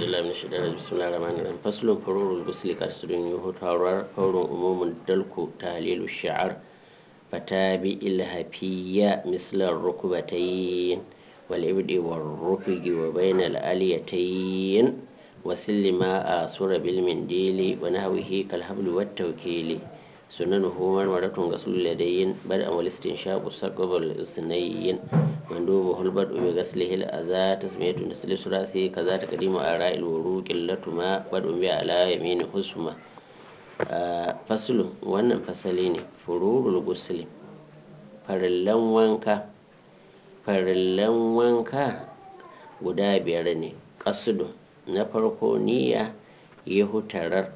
بالله من الشيطان الرجيم بسم الله الرحمن الرحيم فصل فرور الغسل قصر يهتر فور عموم الدلك تهليل الشعر فتابع الهفية مثل الركبتين والعبد والرفق وبين الآليتين وسل ما آسر بالمنديل ونهوه كالحبل والتوكيل سننه مرمرة غسل اليدين بدءا والاستنشاق سقب الأسنين مندوبه البدء بغسله الأذى تسمية نسل ثلاثي كذا تقديم آراء الوروق اللتما بدء على يمين حسمة فصل wannan fasali ne fururul gusli farillan wanka farillan wanka guda biyar ne ƙasudu na farko niyya ya hutarar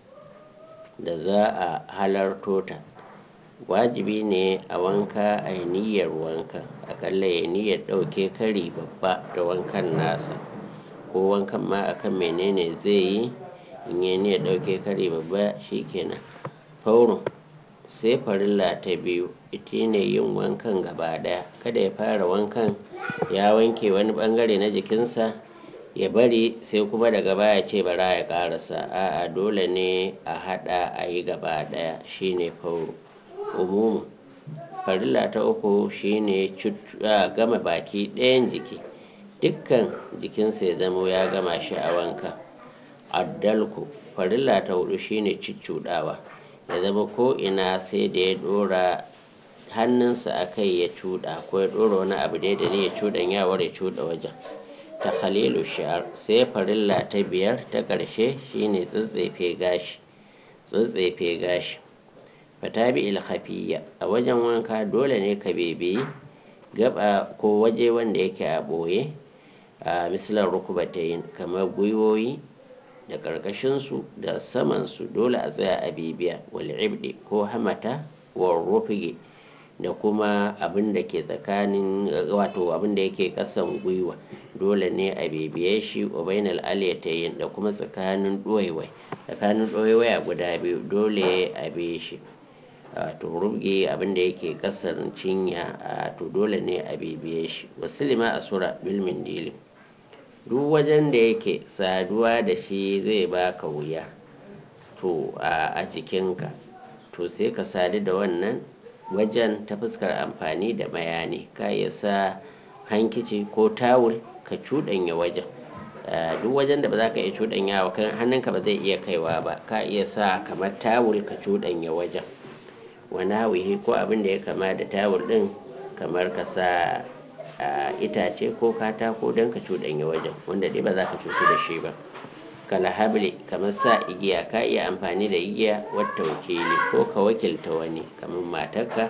da za a halarto ta wajibi ne a wanka a niyyar wanka akalla ya niyyar ɗauke kari babba da wankan nasa ko wankan ma akan menene zai yi in yi niyyar ɗauke kari babba shikenan faurun sai farilla ta biyu ita ne yin wankan gaba daya kada ya fara wankan ya wanke wani bangare na jikinsa ya bari sai kuma daga baya ce bara ya karasa a'a dole ne a hada a yi gaba daya shine fauru umumu farilla ta uku shine gama baki ɗayan jiki dukkan jikinsa ya zamo ya gama shi a wanka addalku farilla ta hudu shine ciccudawa ya zama ko ina sai da ya dora hannunsa a kai ya cuda ko ya dora wani abu da ne ya cudan yawar ya cuda wajen ta khalilu sha'ar sai farilla ta biyar ta ƙarshe shine tsatsefe gashi tsatsefe gashi fatabi ilhafiya a wajen wanka dole ne ka bebe gaba ko waje wanda yake a ɓoye a misalar rukubatayin kamar gwiwoyi da ƙarƙashinsu da samansu dole a tsaya a bibiya wal ibdi ko hamata wa rufige da kuma abin da ke tsakanin wato abin da yake ƙasan gwiwa dole ne a bibiye shi wa bainal aliyatayin da kuma tsakanin ɗoyewai tsakanin ɗoyewai a guda biyu dole a bi shi to rubge abin da yake ƙasan cinya to dole ne a bibiye shi wasu lima a sura bilmin dili duk wajen da yake saduwa da shi zai baka wuya to a jikinka to sai ka sadu da wannan wajen ta fuskar amfani da bayani ka iya sa hankici ko tawul ka cuɗanya wajen duk wajen da ba za ka iya cuɗanya wa kan hannunka ba zai iya kaiwa ba ka iya sa kamar tawul ka cuɗanya wajen wani hawihi ko abin da ya kama da tawul ɗin kamar ka sa itace ko katako don ka cuɗanya wajen wanda dai ba za ka cutu da shi ba kala habli kamar sa igiya ka iya amfani da igiya wata wakili ko ka wakilta wani kamar matarka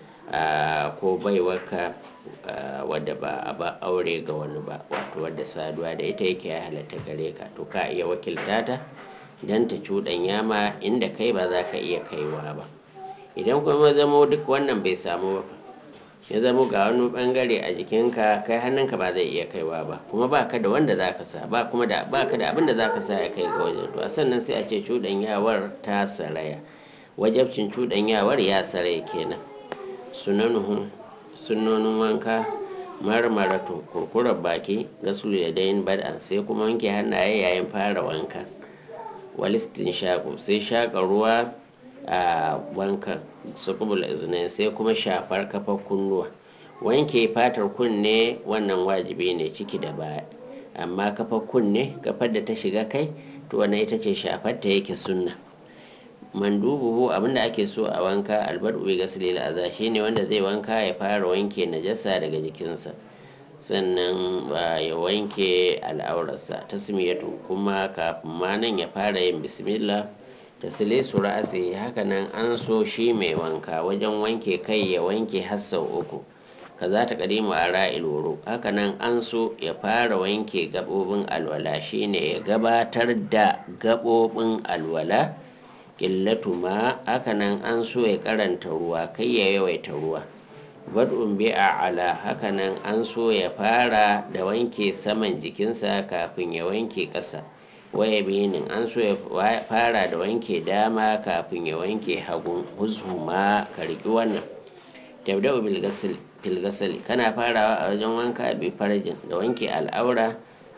ko baiwarka wadda ba a ba aure ga wani ba wato wadda saduwa da ita yake ya halatta gare ka to ka iya wakilta ta don ta cuɗanya ma inda kai ba za ka iya kaiwa ba idan kuma zamo duk wannan bai samu ba ya zamo ga wani bangare a jikinka kai hannunka ba zai iya kaiwa ba kuma ba ka da wanda za ka sa ba kuma da ba ka da abin da za ka sa ya kai ga wajen to a sannan sai a ce cuɗanyawar ta saraya wajabcin cuɗanyawar ya saraya kenan sunanuhu sunonin wanka marmaratu kurkurar baki gasulu ya dayin bad'an sai kuma wanke hannaye yayin fara wanka walistin shaƙo sai shaƙa ruwa a wankan sukubul izinin sai kuma shafar kafar kunnuwa wanke fatar kunne wannan wajibi ne ciki da baya amma kafar kunne kafar da ta shiga kai to wannan ita ce shafar ta yake sunna mandubuhu abinda ake so a wanka albadu bi gasli al'aza shine wanda zai wanka ya fara wanke najasa daga jikinsa sannan ya wanke al'aurarsa tasmiyatu kuma kafin ma nan ya fara yin bismillah tasile su ra'asi hakanan an so shi mai wanka wajen wanke kai ya wanke har sau uku kaza ta kadimu a ra'il wuro hakanan an so ya fara wanke gabobin alwala shine ya gabatar da gabobin alwala ƙillatu ma hakanan an so ya karanta ruwa kai ya yawaita ruwa bad'un bi ala hakanan an so ya fara da wanke saman jikinsa kafin ya wanke ƙasa waya binin an so ya fara da wanke dama kafin ya wanke hagun huzuma ka riƙi wannan tabda'u bil filgasali kana farawa a wajen wanka bi farjin da wanke al'aura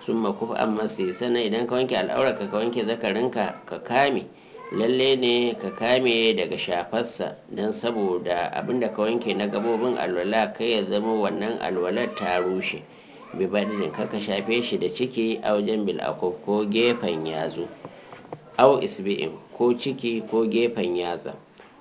sun makufa an masu sannan idan ka wanke al'aurarka ka wanke zakarinka ka kame lalle ne ka kame daga shafarsa don saboda abinda ka wanke na gabobin alwala kai ya zama wannan alwalar ta rushe bibadin kaka shafe shi da ciki a wajen bil'akuf ko gefen yazo au isbi'in ko ciki ko gefen yatsa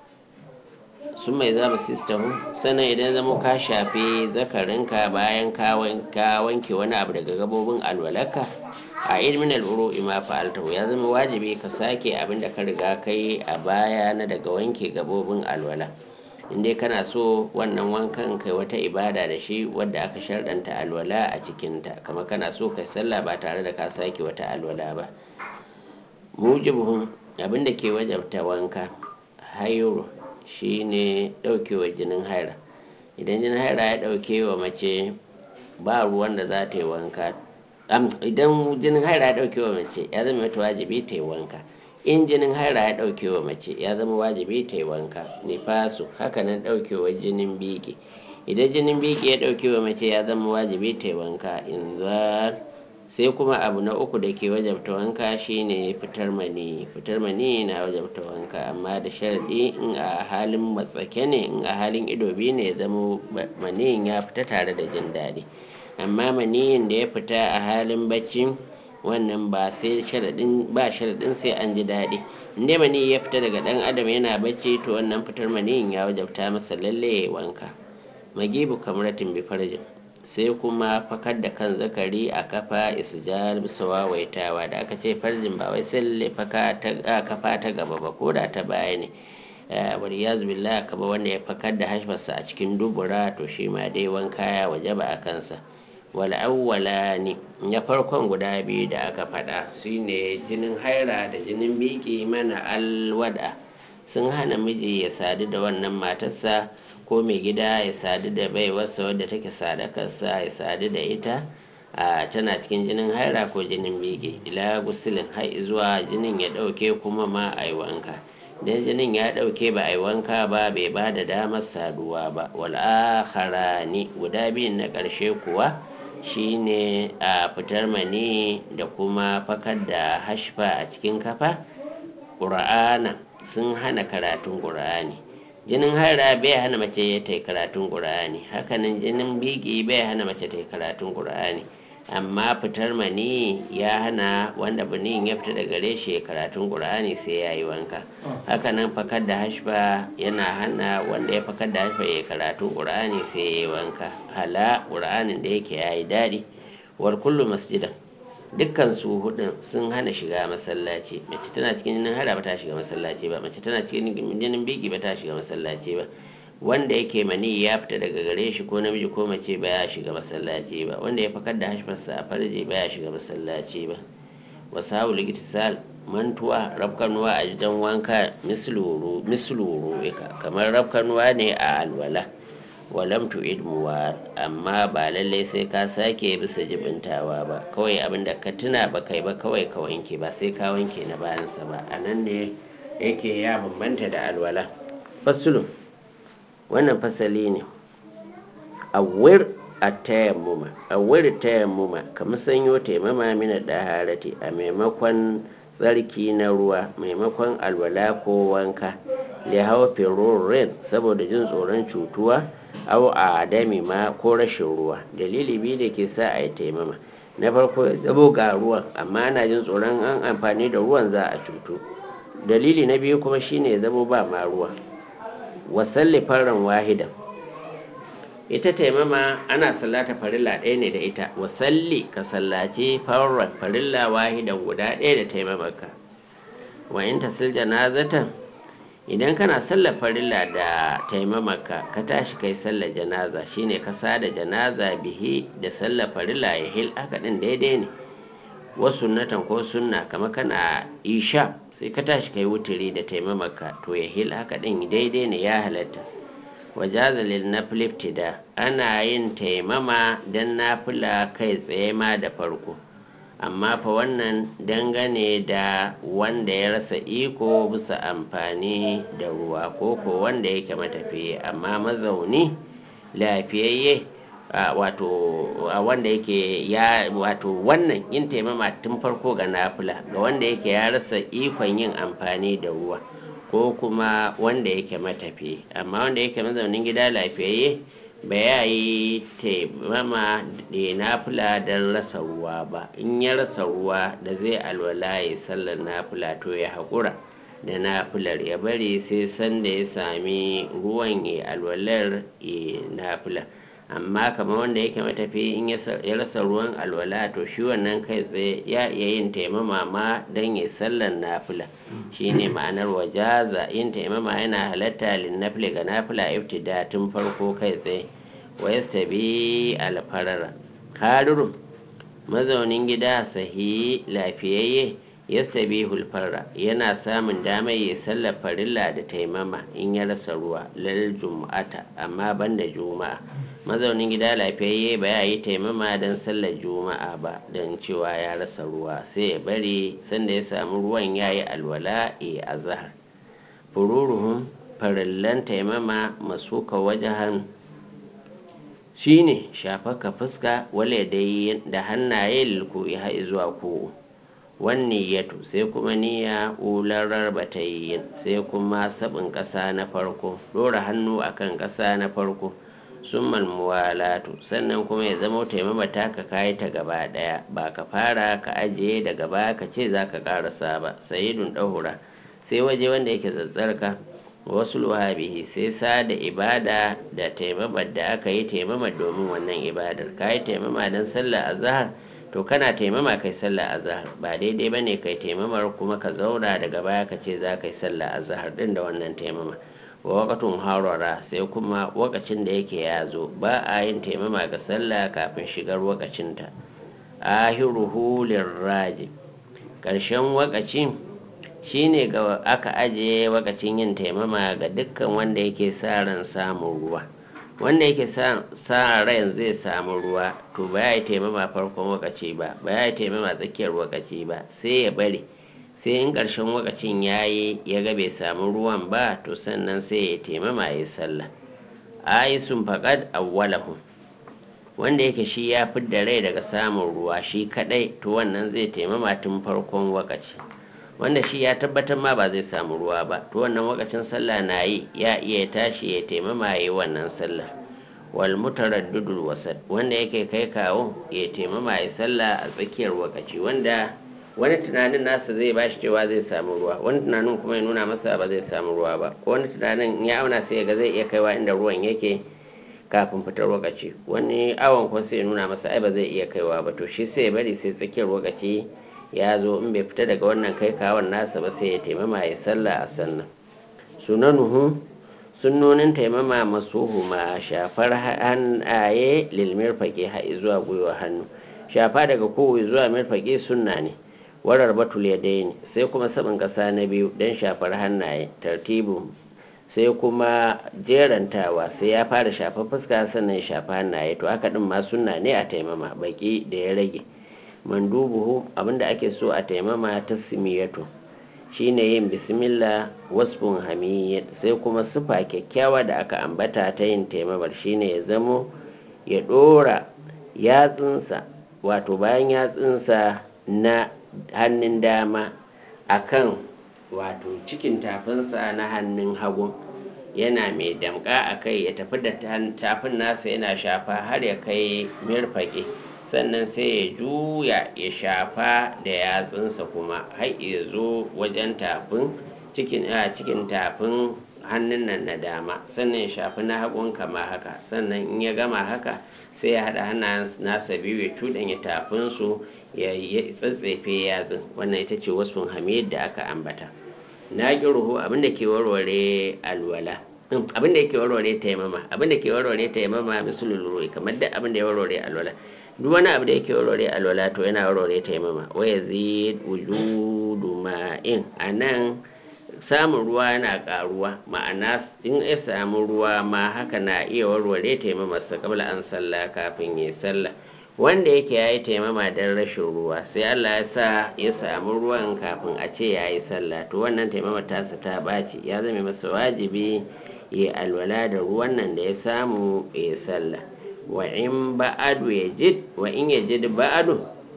sun mai zama sistahu sannan idan zama ka shafe zakarinka bayan ka wanke wani abu daga gabobin alwalarka a ilmin al'uru ima fa'altahu ya zama wajibi ka sake abin da ka riga kai a baya na daga wanke gabobin alwala inda kana so wannan wankan kai wata ibada da shi wadda aka sharɗanta alwala a cikinta kamar kana so kai sallah ba tare da ka sake wata alwala ba mujibuhun abin da ke wajabta wanka hayuru shine ɗaukewa jinin haira idan jinin haira ya ɗauke wa mace ba ruwan da za ta yi wanka idan jinin haira ya ɗauke wa mace ya zama mata wajibi ta yi wanka in jinin haira ya ɗauke wa mace ya zama wajibi ta yi wanka nifasu hakanan ɗaukewa jinin biki idan jinin biki ya ɗauke wa mace ya zama wajibi ta yi wanka in sai kuma abu na uku da ke wajabta wanka shine fitar mani fitar mani na wajabta wanka amma da sharadi in a halin matsake ne in a halin ido biyu ne ya zama maniyin ya fita tare da jin daɗi amma maniyin da ya fita a halin bacci wannan ba sai sharadin ba sharadin sai an ji daɗi inda mani ya fita daga ɗan adam yana bacci to wannan fitar maniyin ya wajabta masa lalle ya wanka magibu kamratin bi farjin sai kuma fakar da kan zakari a kafa isjar bisa wawaitawa da aka ce farjin ba wai sai kafa ta gaba ba ko da ta baya ne wani ya zubilla kaba wanda ya fakar da hashfarsa a cikin dubura to shi ma dai wanka ya waje ba a kansa wal awwala ne ya farkon guda biyu da aka faɗa shine jinin haira da jinin biki mana alwada sun hana miji ya sadu da wannan matarsa ko mai gida ya sadu da baiwarsa wadda take sadakarsa ya sadu da ita a tana cikin jinin haira ko jinin bege ila gusilin har zuwa jinin ya dauke kuma ma a yi wanka idan jinin ya dauke ba a yi wanka ba bai ba da damar saduwa ba wal akharani guda biyun na karshe kuwa shine a fitar mani da kuma fakar da hashfa a cikin kafa ƙura'ana sun hana karatun ƙura'ani jinin haira bai hana mace ta yi karatun ƙur'ani hakanan jinin biki bai hana mace ta yi karatun ƙur'ani amma fitar mani ya hana wanda binin ya fita daga gare shi karatun ƙur'ani sai ya yi wanka hakanan fakar da hashba yana hana wanda ya fakar da hashba ya karatun ƙur'ani sai ya yi wanka hala ƙur'anin da yake ya yi daɗi war kullu masjidan dukkan su hudun sun hana shiga masallaci mace tana cikin jinin hara ba ta shiga masallaci ba mace tana cikin jinin biki ba ta shiga masallaci ba wanda yake mani ya fita daga gare shi ko namiji ko mace ba ya shiga masallaci ba wanda ya fakar da hashfarsa a farji ba ya shiga masallaci ba wasu hau ligitisal mantuwa rafkanuwa a jidan wanka misluru kamar rafkanuwa ne a alwala walam tu'id muwar amma ba lallai sai ka sake bisa jibintawa ba kawai abinda ka tuna ba kai ba kawai ka wanke ba sai ka wanke na bayansa ba a nan ne yake ya bambanta da alwala fasulun wannan fasali ne awir a tayammuma awir tayammuma kamar sanyo taimama mina daharati a maimakon tsarki na ruwa maimakon alwala ko wanka lihawa ferorin saboda jin tsoron cutuwa au a adami ma ko rashin ruwa dalili biyu da ke sa a yi taimama na farko zabo ga ruwan amma ana jin tsoron an amfani da ruwan za a cutu dalili na biyu kuma shine zabo ba ma ruwa wasalli farin wahidan ita taimama ana sallata farilla ɗaya ne da ita wasalli ka sallaci farin farilla wahidan guda ɗaya da taimamarka wa in tasil janazatan idan kana sallar farilla da taimamaka ka tashi kai sallar janaza shine ka sada janaza bihi da sallar farilla ya hil haka din daidai ne wasu sunnatan ko sunna kama kana isha sai ka tashi kai wuturi da taimamaka to ya hil haka din daidai ne ya halatta wajaza lil nafil ibtida ana yin taimama dan nafila kai tsaye ma da farko amma fa wannan dangane da wanda ya rasa iko bisa amfani da ruwa ko ko wanda yake matafiye amma mazauni lafiyayye wato wanda yake ya wato wannan yin taimama tun farko ga nafila ga wanda yake ya rasa ikon yin amfani da ruwa ko kuma wanda yake matafi amma wanda yake mazaunin gida lafiyayye ba ya yi taimama da nafila don rasa ruwa ba in ya rasa ruwa da zai alwala ya sallar nafila to ya haƙura da nafilar ya bari sai sanda ya sami ruwan ya alwalar ya nafilar amma kamar wanda yake matafi in ya rasa ruwan alwala to shi wannan kai tsaye ya iya yin taimama ma don ya sallar nafila shine ma'anar wajaza yin taimama yana halatta linnafili ga nafila ibtida tun farko kai tsaye wa yastabi alfarara harurun mazaunin gida sahi lafiyayye yastabi hulfarra yana samun damar ya sallar farilla da taimama in ya rasa ruwa lal juma'ata amma banda juma'a mazaunin gida lafiyayye ba ya yi taimama don sallar juma'a ba don cewa ya rasa ruwa sai ya bari sanda ya samu ruwan ya yi alwala ya azahar fururuhun farillan taimama masuka wajahan shine shafaka fuska wale dai da hannaye lilku ya zuwa ko wani yato sai kuma niyya ularar batayin sai kuma sabin ƙasa na farko ɗora hannu akan ƙasa na farko summal muwalatu sannan kuma ya zama taimama taka kayi ta gaba daya ba ka fara ka ajiye daga baya ka ce za ka karasa ba sayidun ɗahura sai waje wanda yake tsatsarka wasu luhabihi sai sa da ibada da taimamar da aka yi taimama domin wannan ibadar ka yi taimama don sallah azhar to kana taimama kai sallah azhar ba daidai ba ne kai taimamar kuma ka zauna daga baya ka ce za ka yi sallah azhar din da wannan taimama wa wakatun harara sai kuma wakacin da yake ya zo ba a yin taimama ga sallah kafin shigar wakacinta ahiruhu lirraji ƙarshen wakacin shine ga aka ajiye wakacin yin taimama ga dukkan wanda yake sa ran samun ruwa wanda yake sa ran zai samu ruwa to ba ya yi taimama farkon wakaci ba ba ya yi taimama tsakiyar wakaci ba sai ya bari sai in ƙarshen wakacin ya yi ya ga bai samu ruwan ba to sannan sai ya taimama ya sallah ayisun faƙad awwalahu wanda yake shi ya fidda rai daga samun ruwa shi kadai to wannan zai taimama tun farkon wakaci wanda shi ya tabbatar ma ba zai samu ruwa ba to wannan wakacin sallah na yi ya iya tashi ya taimama ya yi wannan sallah wal mutaraddidul wasat wanda yake kai kawo ya taimama ya sallah a tsakiyar wakaci wanda wani tunanin nasa zai bashi cewa zai samu ruwa wani tunanin kuma ya nuna masa ba zai samu ruwa ba ko wani tunanin ya auna sai ga zai iya kaiwa inda ruwan yake kafin fitar wakaci wani awon kuma sai ya nuna masa ai ba zai iya kaiwa ba to shi sai ya bari sai tsakiyar wakaci ya zo in bai fita daga wannan kai kawon nasa ba sai ya taimama ya sallah a sannan sunanuhu sunnonin taimama masuhu ma shafar hannaye lilmir fage ha'i zuwa gwiwa hannu shafa daga kowa zuwa mirfage sunna ne warar batul ya daini sai kuma sabin ƙasa na biyu don shafar hannaye tartibu sai kuma jerantawa sai ya fara shafa fuska sannan ya shafa hannaye to haka din ma sunna ne a taimama baki da ya rage mandubuhu abinda ake so a taimama ta simiyatu shine yin bismillah wasfun hamiyyat sai kuma sufa kyakkyawa da aka ambata ta yin taimamar shine ya zamo ya dora yatsunsa wato bayan yatsunsa na hannun dama akan wato cikin tafinsa na hannun hagu yana mai damka a kai ya tafi da tafin nasa yana shafa har ya kai mirfage sannan sai ya juya ya shafa da yatsunsa kuma har ya zo wajen tafin cikin cikin tafin hannun nan na dama sannan ya shafi na hagun kama haka sannan in ya gama haka sai ya haɗa hannayen nasa biyu ya cuɗanya tafinsu ya tsatsefe yatsun wannan ita ce wasfin hamid da aka ambata na ruhu abinda ke warware alwala abinda yake warware taimama abinda ke warware taimama misalul ruhi kamar da abinda ya warware alwala duk wani abu da yake warware alwala to yana warware taimama wa yazid wujudu ma'in anan samun ruwa yana karuwa ma'ana in ya samu ruwa ma haka na iya warware taimamarsa kabla an sallah kafin ya sallah wanda yake ya yi taimama don rashin ruwa sai allah ya sa ya samu ruwan kafin a ce ya yi sallah to wannan taimamar tasa ta ɓaci ya zama masa wajibi ya alwala da ruwan nan da ya samu ya sallah wa in ba'adu ya jid wa in ya jid ba'adu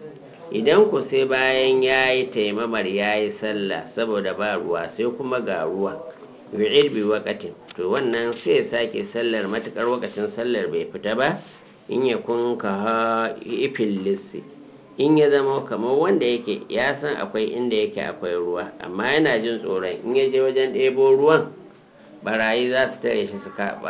idan ku sai bayan ya yi taimamar ya yi sallah saboda ba ruwa sai kuma ga ruwa yu'id bi waqatin to wannan sai ya sake sallar matukar wakacin sallar bai fita ba in ya kun ka ha ifil lissi in ya zama kamar wanda yake ya san akwai inda yake akwai ruwa amma yana jin tsoron in ya je wajen ɗebo ruwan barayi za su tare shi su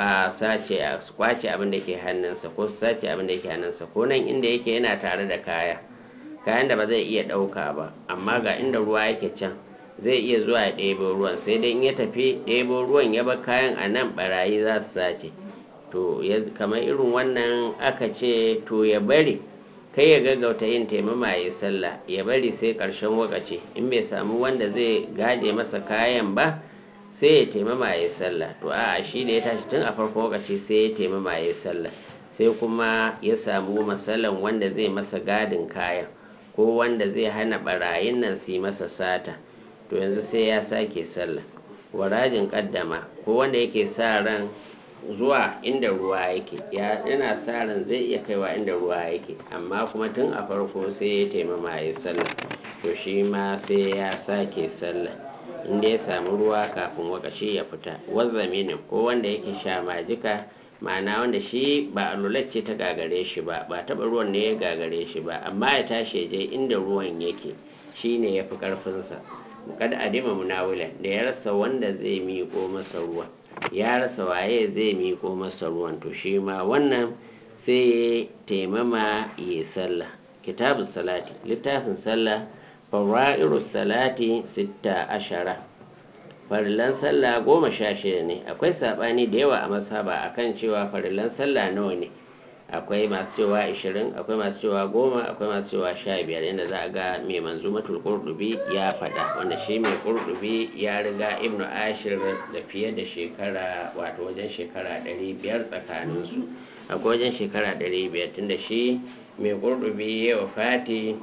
sace su kwace abin da ke hannunsa ko su sace abin da ke hannunsa ko nan inda yake yana tare da kaya kayan da ba zai iya ɗauka ba amma ga inda ruwa yake can zai iya zuwa ya ɗebo ruwan sai dai in ya tafi ɗebo ruwan ya bar kayan a nan barayi za su sace to kamar irin wannan aka ce to ya bari kai ya gaggauta yin taimama ya sallah ya bari sai ƙarshen wakaci in bai samu wanda zai gaje masa kayan ba sai ya taimama ya sallah to a shi da ya tashi tun a farko wakaci sai ya taimama ya sallah sai kuma ya samu masalan wanda zai masa gadin kayan ko wanda zai hana barayin nan su yi masa sata to yanzu sai ya sake sallah warajin kaddama ko wanda yake sa ran zuwa inda ruwa yake yana sa ran zai iya kaiwa inda ruwa yake amma kuma tun a farko sai ya taimama ya sallah to shi ma sai ya sake sallah inda ya samu ruwa kafin wakashi ya fita wazzaminin ko wanda yake sha majika ma'ana wanda shi ba alulacce ta gagare shi ba ba taba ruwan ne ya gagare shi ba amma ya tashi je inda ruwan yake shi ne ya fi karfinsa kada a dima munawilan da ya rasa wanda zai miƙo masa ruwa ya rasa waye zai miƙo masa ruwan to shi ma wannan sai ya taimama ya sallah kitabu salati littafin sallah fara'iru salati sitta ashara farillan sallah goma sha shida ne akwai saɓani da yawa a masaba akan cewa farillan sallah nawa ne akwai masu cewa 20 akwai masu cewa goma akwai masu cewa sha biyar yadda za a ga mai manzumatul qurdubi ya faɗa wanda shi mai qurdubi ya riga ibnu ashir da fiye da shekara wato wajen shekara 500 tsakaninsu akwai wajen shekara 500 tunda shi mai qurdubi ya wafati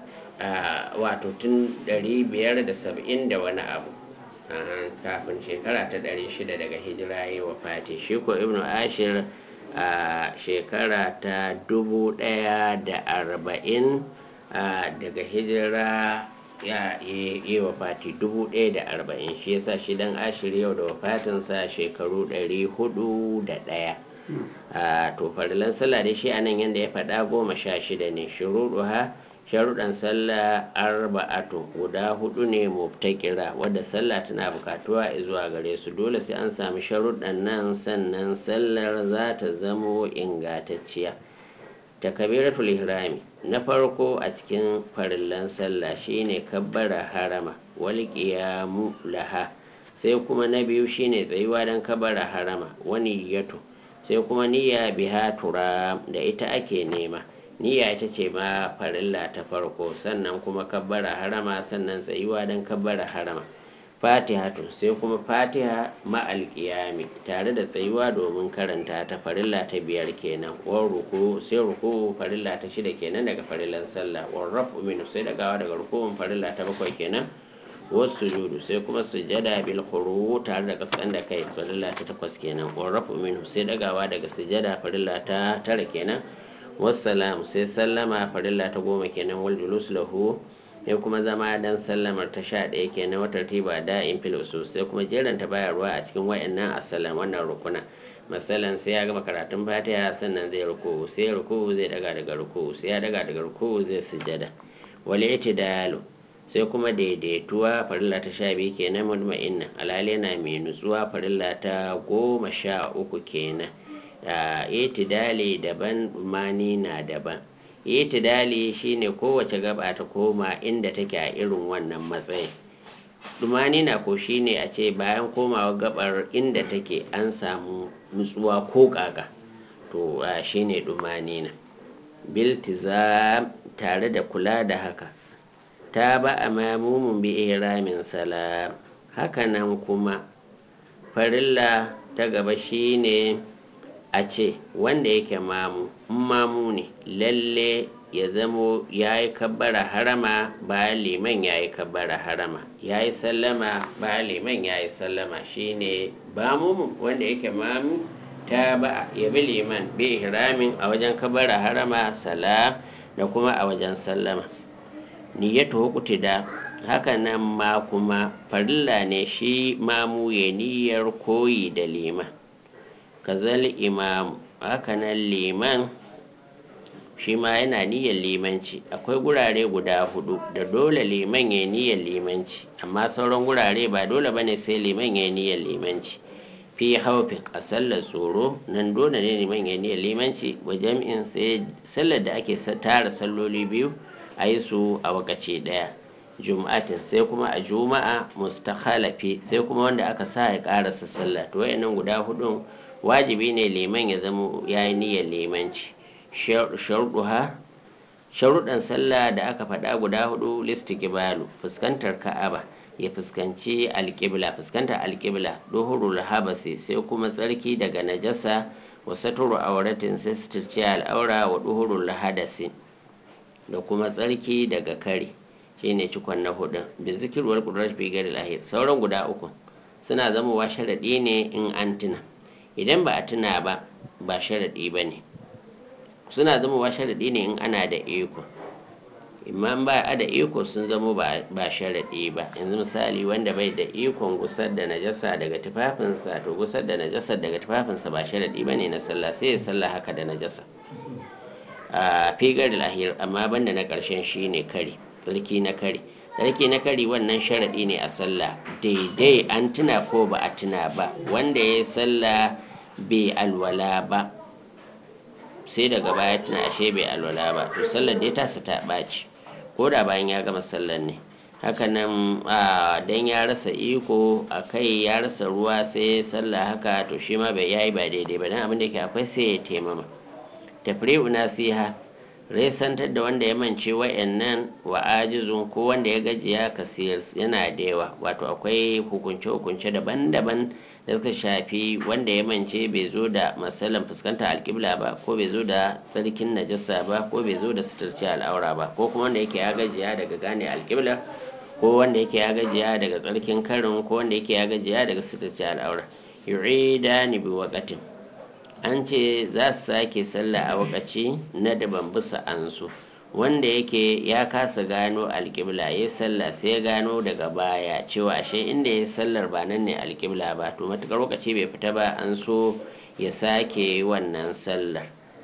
wato tun 570 da wani abu kafin shekara ta 600 daga hijira ya wafati shi ko ibnu ashir a shekara ta dubu ɗaya da arba'in daga hijira ya yi wafati dubu ɗaya da arba'in shi yasa shi dan ashir yau da wafatinsa shekaru ɗari hudu da ɗaya to farilan sallah da shi a nan yadda ya faɗa goma sha shida ne shuruɗu ha sharuɗan sallah arba'atu guda hudu ne mubtakira wadda sallah tana bukatuwa zuwa gare su dole sai an sami sharuɗan nan sannan sallar za ta zamo ingantacciya takabiratul ihrami na farko a cikin farillan sallah shine kabbara harama wal qiyamu laha sai kuma na biyu shine tsayuwa don kabbara harama wani yato sai kuma niyya biha tura da ita ake nema niyya ita ce ma farilla ta farko sannan kuma kabbara harama sannan tsayuwa don kabbara harama fatiha to sai kuma fatiha ma'al qiyami tare da tsayuwa domin karanta ta farilla ta biyar kenan wa ruku sai ruku farilla ta shida kenan daga farillan sallah wa rafu min sai dagawa daga rukun farilla ta bakwai kenan wasu sujudu sai kuma sujada bil khuru tare da kasan da kai farilla ta takwas kenan wa rafu min sai dagawa daga sujada farilla ta tara kenan wassalamu sai sallama farilla ta goma kenan wal julus lahu sai kuma zama dan sallamar ta sha ɗaya kenan wata tiba da in filosu sai kuma jeranta bayarwa a cikin wayannan asalan wannan rukuna masalan sai ya gama karatun fatiha sannan zai ruku sai ruku zai daga daga ruku sai ya daga daga ruku zai sujada wal itidalu sai kuma daidaituwa farilla ta sha biyu kenan mutma'inna alhali yana mai nutsuwa farilla ta goma sha uku kenan itidali daban mani na daban itidali shine kowace gaba ta koma inda take a irin wannan matsayin dumani na ko shine a ce bayan komawa gabar inda take an samu nutsuwa ko kaka to shine dumani na biltiza tare da kula da haka ta ba a mamumin bi ihramin salam hakanan kuma farilla ta gaba shine a ce wanda yake mamu mamu ne lalle ya zamo ya yi kabbara harama bayan liman ya yi kabbara harama ya yi sallama bayan liman ya yi sallama shine bamu wanda yake mamu ta ba ya bi liman bi ihramin a wajen kabara harama salam da kuma a wajen sallama niyyatu da haka nan ma kuma farilla ne shi mamu ya niyyar koyi da liman kazal imam haka nan liman shi ma yana niyyar limanci akwai gurare guda hudu da dole liman ya niyyar limanci amma sauran gurare ba dole bane sai liman ya niyyar limanci fi haufin a sallar tsoro nan dole ne liman ya niyyar limanci wa jami'in sai sallar da ake tara salloli biyu a yi su a wakace daya juma'atin sai kuma a juma'a mustakhalafi sai kuma wanda aka sa ya karasa sallah to wayannan guda hudun wajibi ne liman ya zama ya yi niyyar limanci sharuɗuha sharuɗan sallah da aka faɗa guda hudu listiqbalu fuskantar ka'aba ya fuskanci alƙibla fuskantar alƙibla duhurul habasi sai kuma tsarki daga najasa wa saturu auratin sai suturci al'aura wa duhurul hadasi da kuma tsarki daga kare shine cikon na hudun bi zikirwar kudrar fi gari lahir sauran guda uku suna zamowa sharaɗi ne in an tuna idan ba a tuna ba ba sharaɗi ba ne suna zamowa sharaɗi ne in ana da iko imman ba a da iko sun zamo ba sharaɗi ba yanzu misali wanda bai da ikon gusar da najasa daga tufafinsa to gusar da najasa daga tufafinsa ba sharaɗi ba ne na sallah sai ya sallah haka da najasa a figar lahir amma banda na ƙarshen shi ne kari tsarki na kari tsarki na kari wannan sharaɗi ne a sallah daidai an tuna ko ba a tuna ba wanda ya yi sallah bai alwala ba sai daga baya tuna ashe bai alwala ba to sallar dai tasa ta ɓaci ko da bayan ya gama sallar ne hakanan dan ya rasa iko a kai ya rasa ruwa sai sallah haka to shi ma bai yayi ba daidai ba dan abin da yake akwai sai ya taimama tafri'u nasiha resantar da wanda ya mance wa'annan wa ajizun ko wanda ya gajiya kasiyar yana da yawa wato akwai hukunce-hukunce daban-daban da suka shafi wanda ya mance bai zo da matsalan fuskanta alƙibla ba ko bai zo da tsarkin najasa ba ko bai zo da suturci al'aura ba ko kuma wanda yake ya gajiya daga gane alƙibla ko wanda yake ya gajiya daga tsarkin karin ko wanda yake ya gajiya daga suturci al'aura yu'ida ni bi waqatin an ce za su sake sallah a wakaci na daban bisa an su wanda yake ya kasa gano alƙibla ya sallah sai gano daga baya cewa ashe inda ya sallar ba nan ne alƙibla ba to matukar lokaci bai fita ba an so ya sake wannan sallar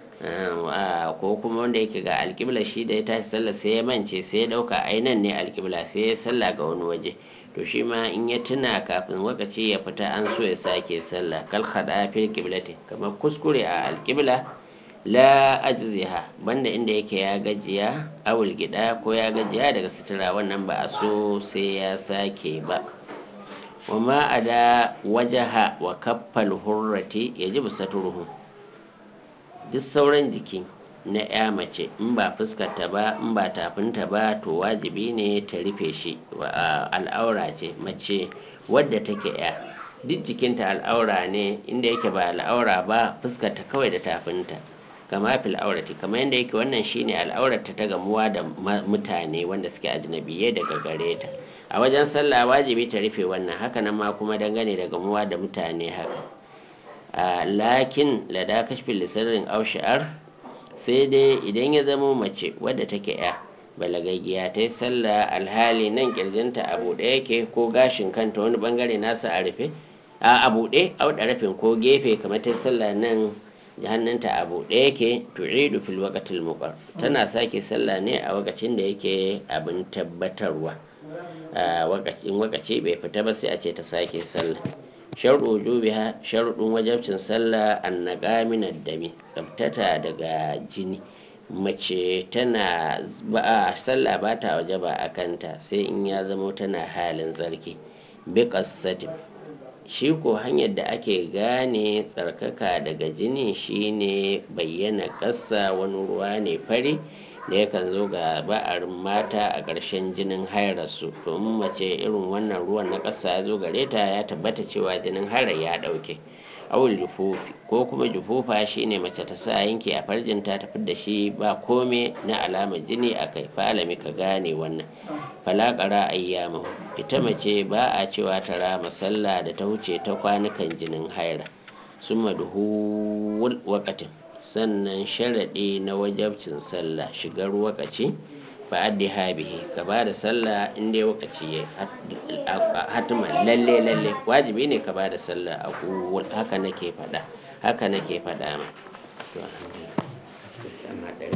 ko kuma wanda yake ga alƙibla shi da ya tashi sallar sai ya mance sai ya ɗauka ainan ne alƙibla sai ya sallah ga wani waje to shi ma in ya tuna kafin lokaci ya fita an so ya sake sallah kal khada fil qiblati kamar kuskure a alqibla la ajziha banda inda yake ya gajiya awul gida ko ya gajiya daga sutura wannan ba a so sai ya sake ba wama ada wajaha wa kaffal hurrati yajibu saturuhu duk sauran jiki na ya mace in ba fuskarta ba in ba tafinta ba to wajibi ne ta rufe shi al'aura ce mace wadda take ya duk jikinta al'aura ne inda yake ba al'aura ba fuskarta kawai da tafinta kama fil aurati kamar yadda yake wannan shine al'aurarta ta gamuwa da mutane wanda suke ajnabiye daga gare ta a wajen sallah wajibi ta rufe wannan hakanan ma kuma dangane da gamuwa da mutane haka lakin lada kashfin lissarin ausha'ar sai dai idan ya zamo mace wadda take ya balagaggiya ta yi sallah alhali nan kirjinta a buɗe yake ko gashin kanta wani bangare nasa a rufe a a buɗe auɗa rafin ko gefe kamar ta sallah nan hannunta a buɗe yake tu'idu fil waqtil muqar tana sake sallah ne a wakacin da yake abin tabbatarwa a wakacin wakaci bai fita ba sai a ce ta sake sallah sharuɗu wujubiha sharuɗin wajabcin sallah annaka min dami tsabtata daga jini mace tana ba sallah ba ta waje ba a kanta sai in ya zamo tana halin tsarki bi qassatin shi ko hanyar da ake gane tsarkaka daga jini shine bayyana ƙasa wani ruwa ne fari da yakan zo ga ba'arin mata a ƙarshen jinin hairarsu domin mace irin wannan ruwan na ƙasa ya zo gare ta ya tabbata cewa jinin hairar ya ɗauke awul jufufi ko kuma jufufa shine mace ta sa yanki a farjinta ta da shi ba kome na alamar jini a kai falami ka gane wannan falakara ayyama ita mace ba a cewa ta rama sallah da ta wuce ta kwanukan jinin haira summa duhul waqatin sannan sharaɗi na wajabcin sallah shigar wakaci ba addi habihi ka ba da sallah in dai wakaci ya hatiman lalle lalle wajibi ne ka ba da sallah a haka nake faɗa haka nake faɗa ma to alhamdulillah